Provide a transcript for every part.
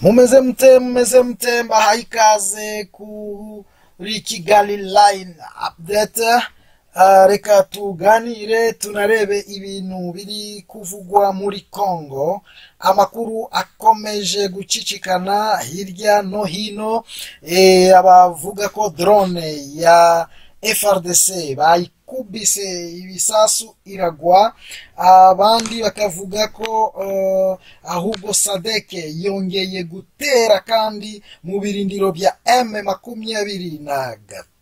mumeze mute mumeze mute mbahaye ikaze kuri kigali line update Ah, reka tuganire tunarebe ibintu biri kuvugwa muri congo amakuru akomeje gucicikana hirya no hino Eh, abavuga ko drone ya frdc bayikubise ibisasu iragwa abandi bakavuga ko eh, ahubwo sadeke yongeye gutera kandi mu birindiro bya m makumyabiri na gatatu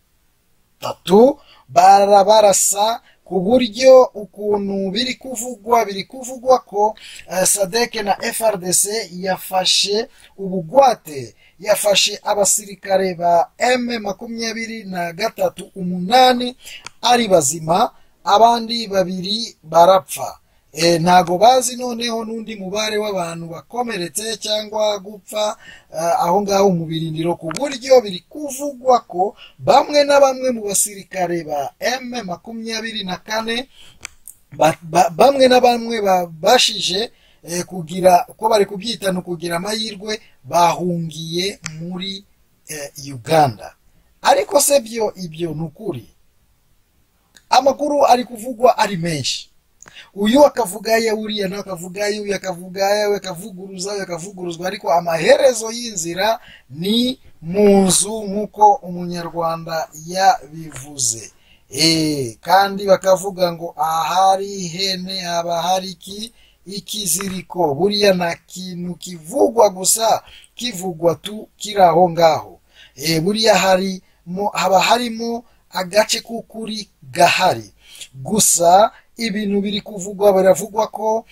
batatu barabarasa ku buryo ukuntu biri kuvugwa biri kuvugwa ko eh, sadek na frdc yafashe ubugwate yafashe abasirikare ba m makumyabiri na gatatu umunani ari bazima abandi babiri barapfa e, ntago bazi noneho n'undi mubare w'abantu bakomeretse cyangwa gupfa eh, aho ngaho mu birindiro ku buryo biri kuvugwa ko bamwe na bamwe mu basirikare ba m makumyabiri na kane ba- ba- bamwe na bamwe babashije eh, kugira uko bari kubyitana kugira amahirwe bahungiye muri eh, uganda ariko se byo ibyo ni ukuri amakuru ari kuvugwa ari menshi uyu akavugaye uriya nawe akavugaye uyu akavugaye we akavuguruza we akavuguruzwa ariko amaherezo y'inzira ni mu nzu nk'uko umunyarwanda yabivuze Eh, kandi bakavuga ngo ahari ihene haba hari iki ikiziriko buriya nta kintu kivugwa gusa kivugwa tu kiri aho ngaho Eh, buriya harimo haba harimo agace k'ukuri gahari gusa ibintu biri kuvugwa biravugwa ko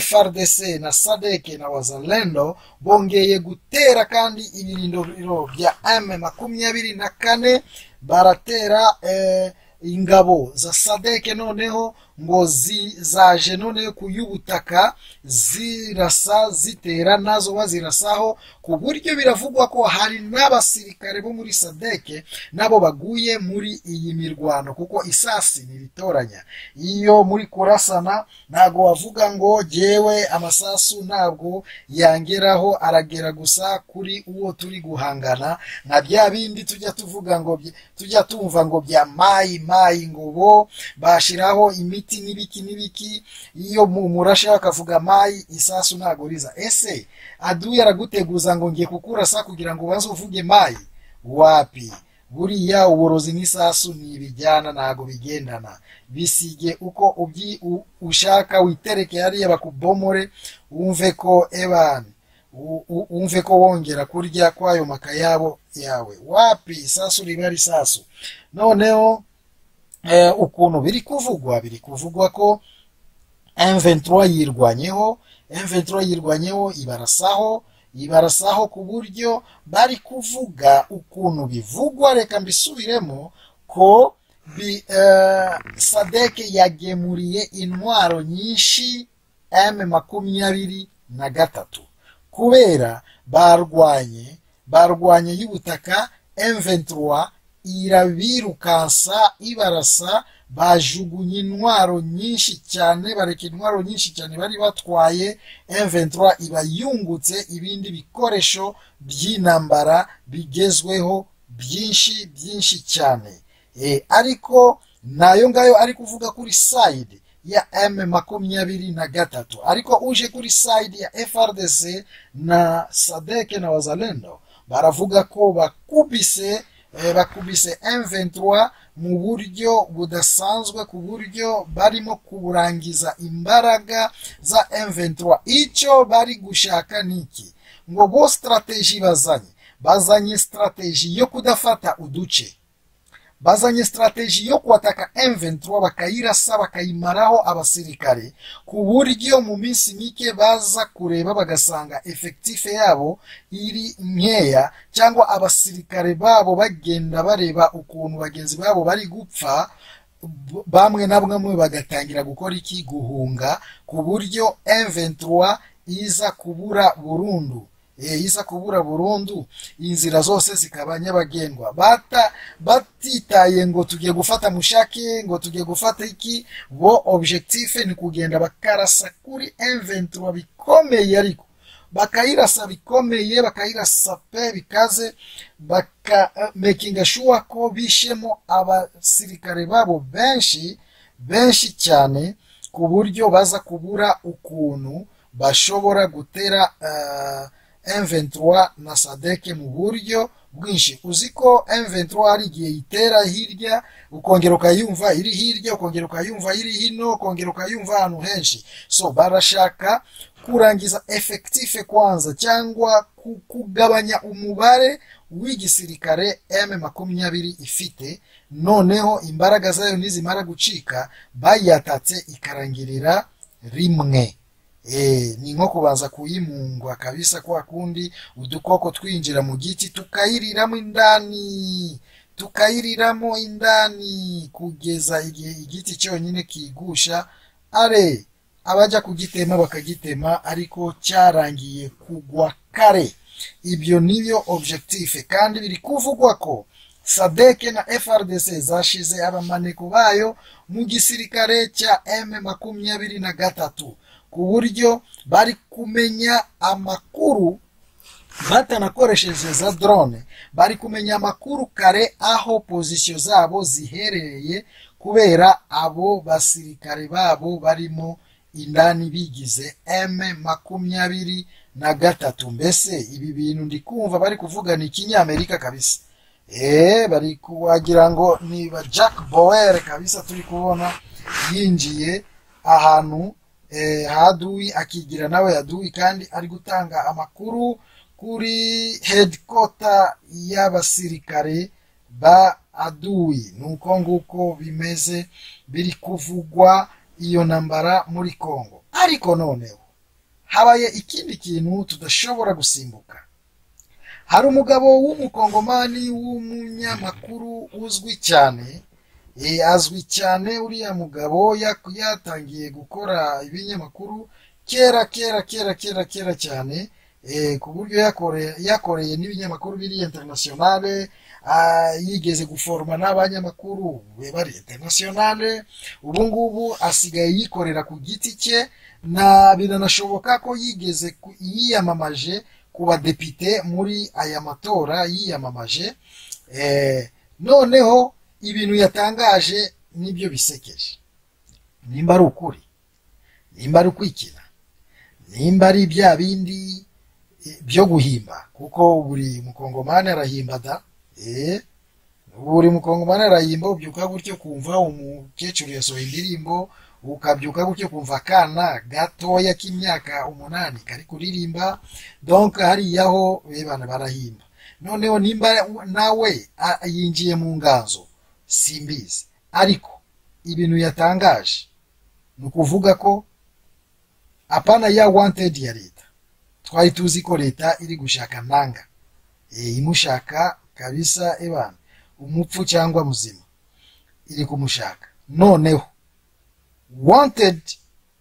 frdc na sadek na wazalendo bongeye gutera kandi ibirindiro bya m makumyabiri na kane baratera eh, ingabo za sadek noneho ngo zi- zaje noneho ku y'ubutaka zirasa zitera nazo bazirasaho ku buryo biravugwa ko hari n'abasirikare bo muri sadek nabo baguye muri iyi mirwano kuko isasi ntiritoranya iyo muri kurasana ntabwo wavuga ngo jyewe amasasu ntabwo yangeraho aragera gusa kuri uwo turi guhangana nka bya bindi tujya tuvuga ngo bye- tujya tumva ngo bya mayi mayi ngo bo bashiraho imiti n'ibiki n'ibiki iyo mu- murashe bakavuga mayi isasu ntabwo riza ese aduye araguteguza ngo ngiye kukurasa kugira ngo ubanze uvuge mayi wapi buriya uburozi n'isasu ntibijyana ntabwo bigendana bisige uko ubyi u- ushaka witereke hariya bakubomore wumve ko ebani u- u- wumve ko wongera kurya kwayo makayabo yawe wapi isasu riba risasu noneho eh, ukuntu biri kuvugwa biri kuvugwa ko M23 yirwanyeho M23 yirwanyeho ibarasaho ibarasaho ku buryo bari kuvuga ukuntu bivugwa reka mbisubiremo ko bi, eh, sadeke yagemuriye intwaro nyinshi M makumyabiri na gatatu kubera barwanye barwanye y'ubutaka M23 irabirukansa ibarasa bajugunye intwaro nyinshi cyane bareka intwaro nyinshi cyane bari batwaye M23 ibayungutse ibindi bikoresho by'intambara bigezweho byinshi byinshi cyane e, ariko nayo ngayo ari kuvuga kuri side ya M makumyabiri na gatatu ariko uje kuri side ya FRDC na Sadek na Wazalendo baravuga ko bakubise eh, bakubise M23 mu buryo budasanzwe ku buryo barimo kurangiza imbaraga za M23 icyo bari gushaka ni iki ngo bo strategy bazanye bazanye strategy yo kudafata uduce bazanye strategy yo kuwataka M23 bakayirasa bakayimaraho abasirikare ku buryo mu minsi mike baza kureba bagasanga efektife yabo iri nkeya cyangwa abasirikare babo bagenda bareba ukuntu bagenzi babo bari gupfa b- bamwe na bamwe bagatangira gukora iki guhunga ku buryo M23 iza kubura burundu Eh, iza kubura burundu inzira zose zikaba nyabagendwa bata batitaye ngo tugiye gufata mushake ngo tugiye gufata iki bo objectif ni kugenda bakarasa kuri M23 bikomeye ariko bakayirasa bikomeye bakayirasa pe bikaze baka mekinga sure ko bishemo abasirikare babo benshi benshi cyane ku buryo baza kubura ukuntu bashobora gutera M23 na sadeke mu buryo bwinshi uzi ko M23 hari igihe itera hirya ukongera ukayumva iri hirya ukongera ukayumva iri hino ukongera ukayumva ahantu henshi so barashaka kurangiza efekitife kwanza cyangwa ku- kugabanya umubare w'igisirikare M makumyabiri ifite noneho imbaraga zayo nizimara gucika bayatatse ikarangirira rimwe Eh, ni nko kubanza kuyimungwa kabisa kwa kundi udukoko twinjira mu giti tukayiriramo indani tukayiriramo indani kugeza igihe igiti cyonyine kigusha are abajya kugitema bakagitema ariko cyarangiye kugwa kare ibyo nibyo objectif kandi biri kuvugwa ko sadeke na frdc zashize abamaneko bayo mu gisirikare cya m makumyabiri na gatatu ku buryo bari kumenya amakuru batanakoresheje za drone bari kumenya amakuru kare aho pozisiyo zabo ziherereye kubera abo basirikare babo barimo indani bigize m makumyabiri na gatatu mbese ibi bintu ndi kumva bari kuvugana ikinyamerika kabisa eee bari ku- wagira ngo ni ba jack bower kabisa turi kubona yinjiye ahantu eh, haduwi akigira nawe aduwi kandi ari gutanga amakuru kuri headquarter y'abasirikare ba aduwi nuko nguko bimeze biri kuvugwa iyo ntambara muri congo ariko noneho habaye ikindi kintu tudashobora gusimbuka hari umugabo w'umukongomani w'umunyamakuru uzwi cyane eh, azwi cyane uriya mugabo yak- yatangiye gukora ibinyamakuru kera kera kera kera kera cyane eh, ku buryo yakore- yakoreye n'ibinyamakuru biri internationale ah, yigeze guforoma n'abanyamakuru be bari internationale ubu ngubu asigaye yikorera ku giti cye na biranashoboka ko yigeze ku- yiyamamaje ku badepite muri aya matora yiyamamaje Eh, noneho ibintu yatangaje nibyo bisekeje nimba ari ukuri nimba ari ukwikina nimba ari bya bindi eh, byo guhimba kuko buri mukongomani arahimba da eh, buri mukongomani arayimba ubyuka gutyo kumva umukecuru yasohoye indirimbo ukabyuka gutyo kumva akana gatoya k'imyaka umunani kari kuririmba donc hariyaho bebana barahimba noneho nimba nawe a- yinjiye mu nganzo simbizi ariko ibintu yatangaje ni ukuvuga ko apana ya wanted ya leta twari tuzi ko leta iri gushaka nanga e, imushaka kabisa ebana umupfu cyangwa muzima iri kumushaka noneho wanted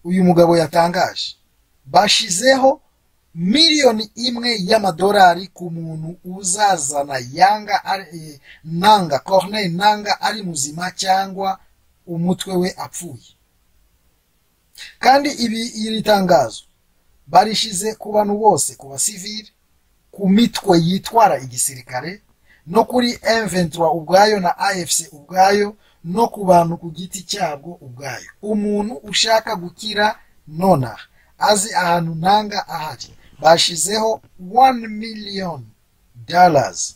uyu mugabo yatangaje bashizeho miliyoni imwe y'amadolari ku muntu uzazana yanga ari- eh, nanga corneille nanga ari muzima cyangwa umutwe we apfuye kandi ibi iri tangazo barishize ku bantu bose ku basivili ku mitwe yitwara igisirikare no kuri M23 ubwayo na AFC ubwayo no ku bantu ku giti cyabwo ubwayo umuntu ushaka gukira nonaha azi ahantu ntanga ahari bashizeho 1 million dollars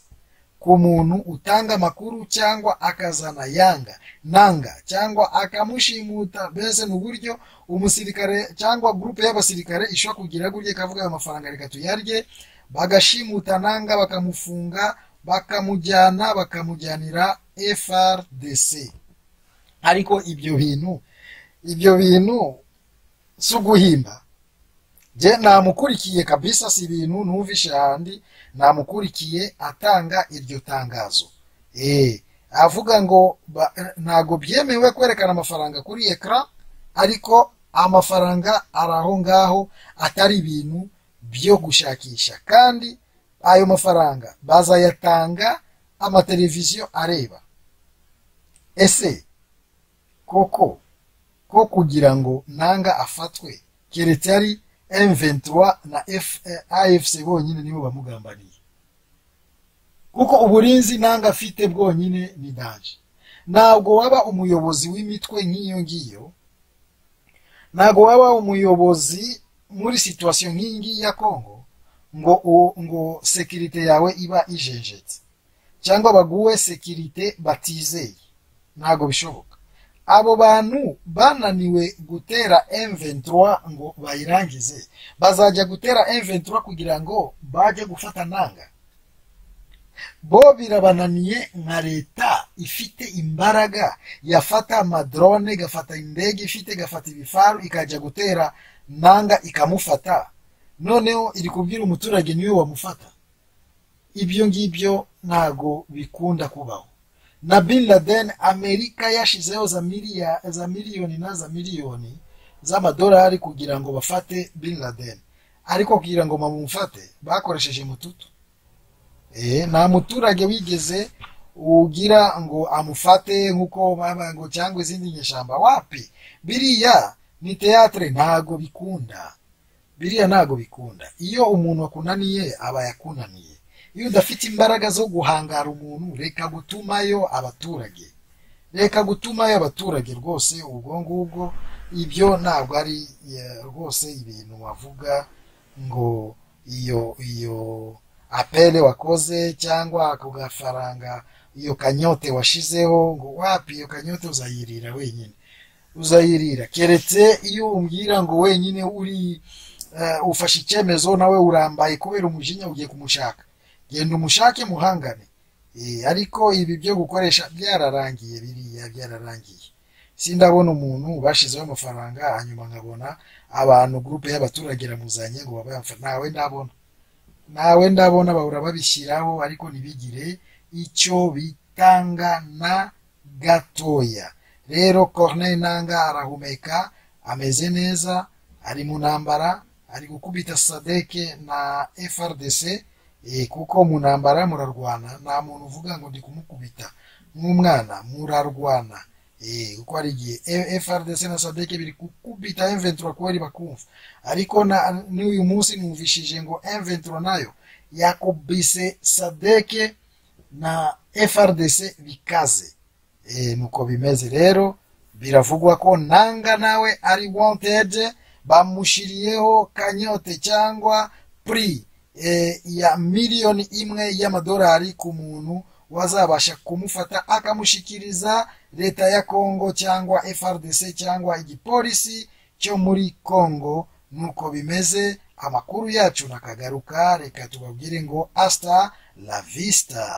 ku muntu utanga amakuru cyangwa akazana yanga nanga cyangwa akamushimuta mbese ni uburyo umusirikare cyangwa gurupe y'abasirikare ishobora kugira gutya ikavuga ayo mafaranga reka tuyarye bagashimuta nanga bakamufunga bakamujyana bakamujyanira frdc ariko ibyo bintu ibyo bintu si uguhimba je namukurikiye kabisa si ibintu numvishe handi namukurikiye atanga iryo tangazo eh avuga ngo ba- ntago byemewe kwerekana amafaranga kuri ekara ariko amafaranga ari aho ngaho atari ibintu byo gushakisha kandi ayo mafaranga bazayatanga amateleviziyo areba ese koko ko kugira ngo nanga afatwe keretse ari M23 na F- eh, AFC bonyine nibo bamugambaniye kuko uburinzi nanga afite bwonyine ni danger ntabwo waba umuyobozi w'imitwe nk'iyo ngiyo ntabwo waba umuyobozi muri situwasiyo nk'iyi ngiyi ya kongo ngo u- ngo sekirite yawe iba ijenjetse cyangwa baguhe sekirite batizeye ntabwo bishoboka abo bantu bananiwe gutera M23 ngo bayirangize bazajya gutera M23 kugira ngo bajye gufata nanga bo birabananiye nka leta ifite imbaraga yafata amadrone igafata indege ifite igafata ibifaru ikajya gutera nanga ikamufata noneho iri kubwira umuturage niwe wamufata ibyo ngibyo ntago bikunda kubaho na bin laden amerika yashizeho za miliya za miliyoni na za miliyoni z'amadolari kugira ngo bafate bin laden ariko kugira ngo bamufate bakoresheje mututu Eh, nta muturage wigeze ugira ngo amufate nk'uko baba ngo cyangwa izindi nyeshamba wapi biriya ni teatre ntago bikunda biriya ntago bikunda iyo umuntu akunaniye aba yakunaniye iyo udafite imbaraga zo guhangara umuntu reka gutumayo abaturage reka gutumayo abaturage rwose ubwo ngubwo ibyo ntabwo ari eh, rwose ibintu wavuga ngo iyo iyo apele wakoze cyangwa ako gafaranga iyo kanyote washizeho ngo wapi iyo kanyote uzayirira wenyine uzayirira keretse iyo umbwira ngo wenyine uri eh, ufashe icyemezo nawe urambaye kubera umujinya ugiye kumushaka genda umushake muhangane Eh, ariko ibi byo gukoresha byararangiye biriya byararangiye sindabona umuntu bashizeho amafaranga hanyuma nkabona abantu gurupe y'abaturage iramuzanye ngo babaye ntawe ndabona nawe ndabona bahora babishyiraho ariko ntibigire icyo bitanga na gatoya rero Corneille Nanga arahumeka ameze neza ari mu ntambara ari gukubita sadeke na FRDC eh, kuko mu ntambara murarwana nta muntu uvuga ngo ndi kumukubita nk'umwana murarwana eh, kuko hari igihe E- FRDC na sadeke biri gukubita M23 kuko bakumva ariko na n'uyu munsi numvishije ngo M23 nayo yakubise sadeke na FRDC bikaze e, nuko bimeze rero biravugwa ko nanga nawe ari wanted bamushiriyeho kanyote cyangwa pri e, ya miliyoni imwe y'amadolari ku muntu wazabasha kumufata akamushikiriza leta ya Kongo cyangwa FRDC cyangwa igipolisi cyo muri Kongo nuko bimeze amakuru yacu nakagaruka reka tubabwire ngo hasta la vista